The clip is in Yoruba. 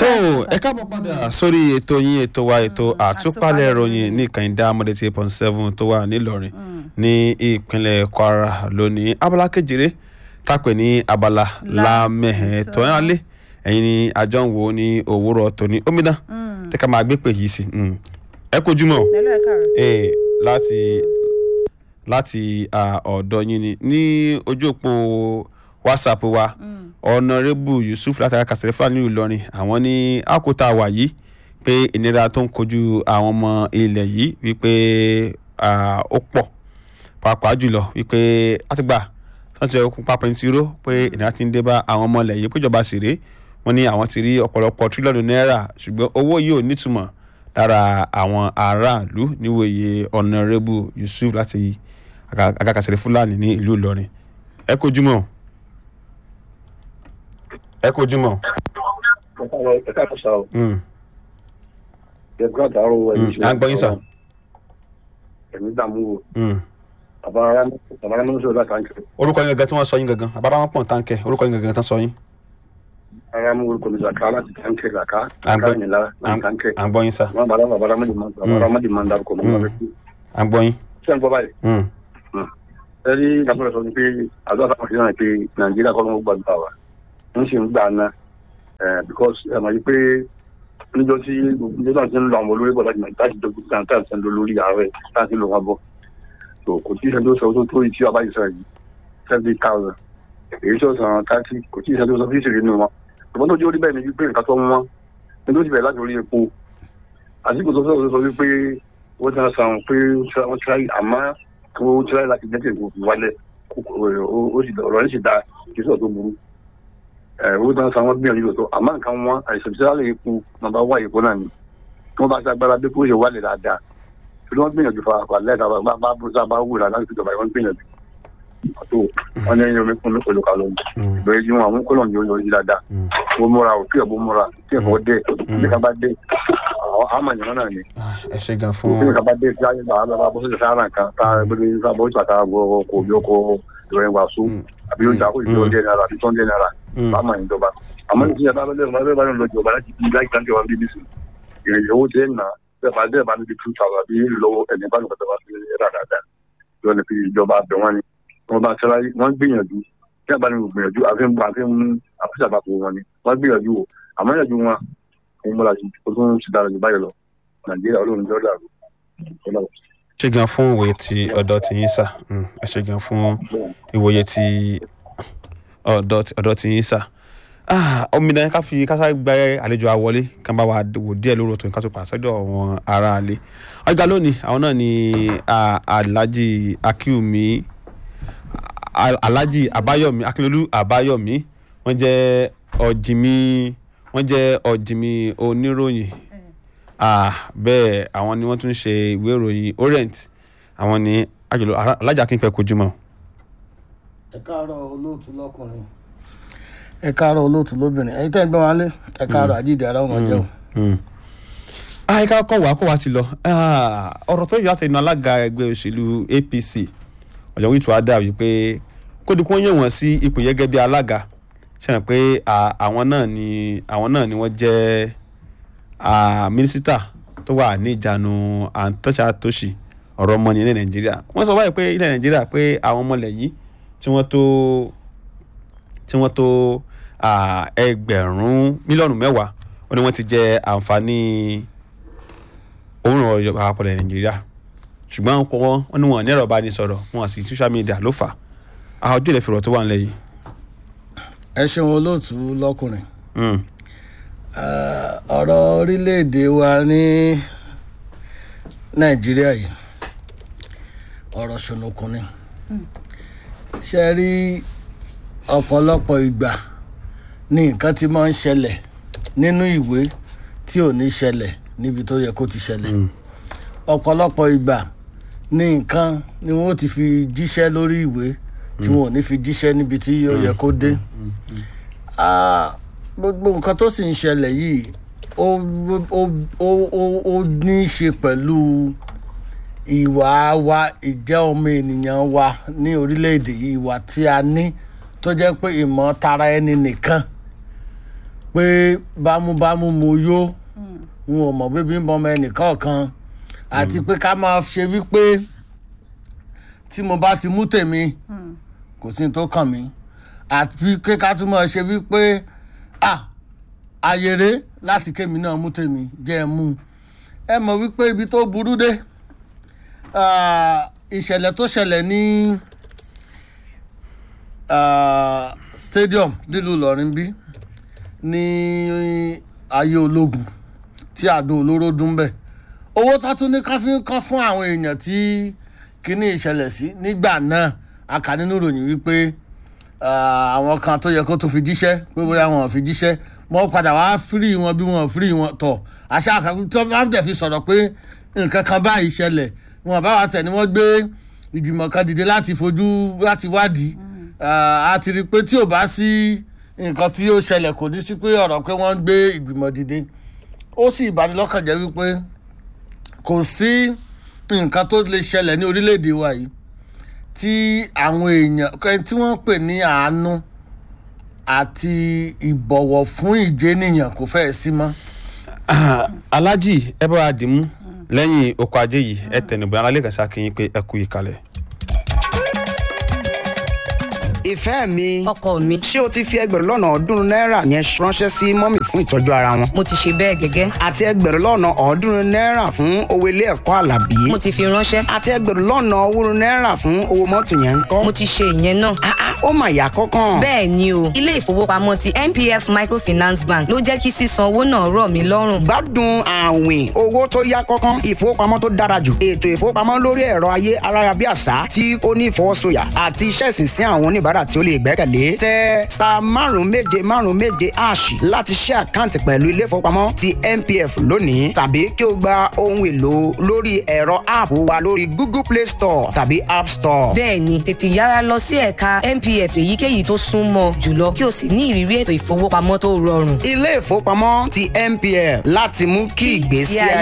ẹ káàbọ̀ padà sórí ètò yín ètò wa ètò àtúpalẹ̀ ìròyìn ní ìkànnì mọ́dé tí point seven tó wà nílọrin ní ìpínlẹ̀ kwara lónìí abala kejìlé tápẹ̀ ní abala lámẹ̀hẹ̀ tó yàn lé ẹ̀yin ni àjọ ń wò ní òwúrọ̀ tòní omidan tẹ́ka máa gbé pè yìí sí ẹ kojú mọ́ Hello, ẹ káàárọ̀. ee láti láti ah, ọ̀dọ̀ yín ni ní ojú òpó whatsapp wa ọ̀nàrẹ́bù yusuf látara kàṣẹ́rẹ́ fúlàní ìlọrin àwọn ní àkótá wà yìí pé ìnira tó ń kojú àwọn ọmọ ilẹ̀ yìí wípé ah, ó pọ̀ pàápàá jùlọ wípé àtìgbà tó ń tẹ okùn pápá ní tìró pé ìnira ti ń dé bá àwọn ọmọ ilẹ̀ yìí péjọba sì rèé wọ́n ní àwọn ti rí ọ̀pọ̀lọpọ̀ tírílíọ̀nù náírà ṣùgbọ́n owó yìí ò nítumọ̀ lára àwọn aráàlú níwòye ọ̀nàrẹ́bù yusuf láti agakàsẹ̀rẹ̀ fúlàní ní ìlú ìlọrin ẹ kojú mọ́ ẹ kojú mọ́. ẹ káàkó sá o Mm. ẹ gbọ́dọ̀ àdáró ẹ̀yìn à ń gbọ́ yín sà. ẹ̀mí dààmú o Mm. bàbá ara bàbá ara mọ́tò láti àǹkẹ́ orúkọ yín gangan tí wọ́n sọ yín gangan àbára wọn pọ̀ táǹkẹ́ orúkọ yín gangan tán sọ yín. ara mú orúkọ mi zaka láti àǹkẹ́ zaka À ń gbọ́- zaka nìlá láti àǹkẹ́ à ń gbọ́ yín sà wọn bàbá bàbá aramadi man bàbá aramadi man dárúkọ mọ́ nígbà tí à ń gbọ́ yín. ṣé ń gbọ́ báyìí Mm. ẹ rí nàfọlọ sọ ni pé àdó àtàwọn ṣe náà pé nàìjíríà kọ́ ló ń gbàgbà wa ń ṣe ń gbà ná ẹ because ẹ mọ̀ yí pé níjọ́ tí níjọ́ náà ti ń lọ àwọn olórí bọ̀ láti láti dọ́gbù tí àǹtí àti ẹ̀ńdọ́ lórí ààrẹ láti lọ wọn bọ̀ so kò tí ì ṣe tó sọ tó tó yìí tí ọba yìí sọ yìí seventy thousand èyí tó sàn thirty kò tí ì ṣe tó sọ fíìsì rí nínú wọn ṣùgbọ́n tó jẹ́ orí bẹ́ẹ̀ ni wípé nǹkan tó ń wọ́n ní tó ti bẹ̀rẹ̀ láti orí epo àsìkò tó sọ sọ wípé wọ́n ti sàn pé wọ́n ti ráyè àmọ́ kí wọ́n ti ráyè láti jẹ́ kí èkó wálẹ̀ kókò ó sì ọ̀rọ̀ yẹn sì da kí sọ̀rọ̀ tó burú ẹ̀ owó tó ń san wọ́n gbìyànjú lọ́tọ̀ àmọ́ nǹkan wọn àìsàn tí wọ́n epo nàbà wá èkó náà ni tí wọ́n bá ṣe agbára bí kò ṣe wálẹ̀ dáadáa tí wọ́n gbìyànjú fa àpà lẹ́ẹ̀ta bá bá bó sábà wúra láti fi jọba ìwọ́n gbìyànjú àtò wọn ní ẹyin omi kún mi pẹ̀lú kalọ́ ìbẹ̀rẹ̀ jí wọn àwọn kọ́lọ̀ ní oyè yìí dáadáa ó múra ò kí ẹ̀ bó múra kí ẹ̀fọ́ dé ní ká bá dé àwọn àmàyàn náà ni Ah, ẹ ṣe gan kí fún ni kaba dé tí a yẹ bá a bọ́ sí sáárà kan tá a gbé ní sábà ó ti pàtàkì àgọ́ kò bí ó kó ìròyìn wàásù àbí ó jà kó ìjọ jẹ náírà àbí tó ń jẹ náírà Mm. bá máa ń jọba àmọ́ ní ìyá bá bẹ́ẹ̀ bá bẹ́ẹ̀ bá lọ jọba láti bí láti tán jọba bíbí sí ìrìn owó tẹ́ nà bẹ́ẹ̀ bá bẹ́ẹ̀ bá níbi two thousand àbí lọ́wọ́ ẹni bá nìkan tó bá fi rà dáadáa yọ ní fi ìjọba abẹ wọn ni wọn bá tẹ́lá wọn gbìyànjú tí a bá ní gbìyànjú àfi ń bọ àfi ń àfíìsì àbàpọ̀ wọn ni wọn gbìyànjú o àmọ́ ìyànjú wọn òun múra sí o tún ti dára jù báyìí lọ nàìjíríà olóhùn jọ́ dàrú ọlọ́run. ṣe gan fún ìwòye ti ọ̀dọ̀ ti yín sà Mm. ẹ ṣe gan fún ìwòye ti ọ̀dọ̀ ti- ọ̀dọ̀ ti yín sà Ah, omidan ká fi kásá gba àlejò àwọlé kan bá wa wò díẹ̀ lórí ọ̀tún ká tó pàṣẹ sọ́dọ̀ àwọn aráalé ọjà lónìí àwọn náà ni ah, alhaji akiumi Al- alhaji abayomi akínlolú abayomi wọ́n jẹ́ ọ̀jìmí wọ́n jẹ́ ọ̀jìmí oníròyìn Ah, bẹ́ẹ̀ àwọn ni wọ́n tún ṣe ìwé ìròyìn orient àwọn ni àjọlò alájà kínpẹ kojú mọ́. ẹ káàárọ̀ olóòtú lọ́kùnrin ẹ káàárọ̀ olóòtú lóbìnrin ẹ̀yin tẹ́ ń gbọ́n wálé ẹ káàárọ̀ àjíǹde ara ọmọ jẹ́ o. àyíká kọ̀ wá kó wá ti lọ Ah, ọ̀rọ̀ tó yọ àtẹnu alága ẹgbẹ́ òṣèlú apc ọ̀jọ̀ wíìtú adá wípé kódìkún yẹ̀ wọ́n sí ipò gẹ́gẹ́ bí alága ṣe pé ah, àwọn náà ni àwọn náà ni wọ́n jẹ́ ah, mínísítà tó wà ní ìjánu àǹtọ́ṣà tòṣì ọ̀rọ̀ ọmọ ní ilẹ̀ nàìjíríà wọ́n sọ báyìí pé ilẹ̀ nàìjíríà pé àwọn ọmọlẹ̀ yìí tí wọ́n tó tí wọ́n tó ah, ẹgbẹ̀rún mílíọ̀nù mẹ́wàá wọ́n ní wọ́n ti jẹ àǹfààní òun ọ̀rọ̀ ìjọba àpapọ̀ ilẹ̀ nàìjíríà ṣùgbọ́n àwọn kan wọ́n ní wọn ní ẹ̀rọ ìbánisọ̀rọ̀ wọn sì social media ló fà á àwọn ojú ilẹ̀ fìrọ̀ tó wà nílẹ̀ yìí. ẹ ṣeun olóòtú lọ́kùnrin Mm, Eh, ọ̀rọ̀ orílẹ̀-èdè wa ní nàìjíríà yìí ọ̀rọ̀ ṣùnùkùn ni ṣe rí ọ̀pọ̀lọpọ̀ ìgbà ní nǹkan tí máa ń ṣẹlẹ̀ nínú ìwé tí ò ní ṣẹlẹ̀ níbi tó yẹ kó ti ṣẹlẹ̀ ọ̀pọ̀lọpọ̀ ìgbà ní nǹkan ni wọ́n ti fi jíṣẹ́ lórí ìwé tí wọn ò ní fi jíṣẹ́ níbi tí yóò yẹ kó dé. Ah, gbogbo nǹkan tó sì ń ṣẹlẹ̀ yìí ó ó ó ó ó ní í ṣe pẹ̀lú ìwà wa ìjẹ́ ọmọ ènìyàn wa ní orílẹ̀-èdè yìí ìwà tí a ní tó jẹ́ pé ìmọ̀ tara ẹni nìkan pé bámúbámú mo yó n ò mọ̀ bíbí ń bọmọ ẹnìkọ̀ọ̀kan àti pé ká máa ṣe wípé tí mo bá ti mú tèmi kò sí ní tó kàn mí àti pé ká tún máa ṣe wípé ah ayèrè láti kémi náà mú tèmi jẹ́ ẹ mú un ẹ mọ̀ wípé ibi tó burú dé ah, ìṣẹ̀lẹ̀ tó ṣẹlẹ̀ ní ah, stadium nílùú Ìlọrin bí ní ayé ológun tí àdó olóró dún bẹ́ẹ̀ owó tó tún ní ká fi ń kán fún àwọn èèyàn tí kíní ìṣẹ̀lẹ̀ sí nígbà náà a kà nínú ìròyìn wípé ah, àwọn kan tó yẹ kó tó fi jíṣẹ́ pé bóyá wọn ò fi jíṣẹ́ wọ́n padà wá fírì wọn bí wọn ò fírì wọn tọ̀ àṣà àkàkùn tó bá dẹ̀ fi sọ̀rọ̀ pé nǹkan kan báyìí ṣẹlẹ̀ wọn bá wa tẹ̀ ni wọ́n gbé ìgbìmọ̀ kan dìde láti fojú láti wádìí Ah, a ti rí i pé tí ò bá sí nǹkan tí ó ṣẹlẹ̀ kò ní sí pé ọ̀rọ̀ pé wọ́n ń gbé ìgbìmọ̀ dìde ó sì ìbanilọ́kàn jẹ́ wípé kò sí nǹkan tó lè ṣẹlẹ̀ ní orílẹ̀-èdè wa yìí tí àwọn èèyàn kẹ́- tí wọ́n ń pè ní àánú àti ìbọ̀wọ̀ fún ìjénìyàn kò fẹ́ẹ̀ sí mọ́. Ah, alájì ẹ bá wa dìímú lẹ́yìn oko ajé yìí ẹ tẹnubọ̀ alálẹ́ kan ṣàkíyìn pé ẹ kú ìkàlẹ̀. ìfẹ́ mi ọkọ mi ṣé o ti fi ẹgbẹ̀rún lọ́nà ọ̀ọ́dúnrún náírà yẹn ránṣẹ́ sí mọ́mì fún ìtọ́jú ara wọn mo ti ṣe bẹ́ẹ̀ gẹ́gẹ́ àti ẹgbẹ̀rún lọ́nà ọ̀ọ́dúnrún náírà fún owó ilé ẹ̀kọ́ àlàbí mo ti fi ránṣẹ́ àti ẹgbẹ̀rún lọ́nà owórun náírà fún owó mọ́tò yẹn ń kọ́ mo ti ṣe ìyẹn náà. Ah, ah, ó mà yà kọ́kàn bẹ́ẹ̀ ni o ilé ìfowópamọ́ ti npf microfinance bank ló jẹ́ kí sísan owó náà rọ̀ mí lọ́rùn. gbádùn àwìn owó tó yá kọ́kàn ìfowópamọ́ tó dára jù ètò ìfowópamọ́ lórí ẹ̀rọ ayé ayárabíàṣá tí ó ní ìfọwọ́sọyà àti iṣẹ́ ìsinsìn àwọn oníbàárà tí ó lè gbẹ́kẹ̀lé tẹ star márùn méje márùn méje ash láti ṣe àkáǹtì pẹ̀lú ilé ìfowópamọ́ ti npf lónìí tàbí kí o gba ohun èlò lórí ẹ̀rọ app wa lórí google play store tàbí app store. bẹ́ẹ̀ ni tètè yára lọ sí ẹ̀ka npf èyíkéyìí tó súnmọ́ jùlọ kí o sì ní ìrírí ètò ìfowópamọ́ tó rọrùn. ilé ìfowópamọ́ ti npf láti mú kí ìgbésí ayé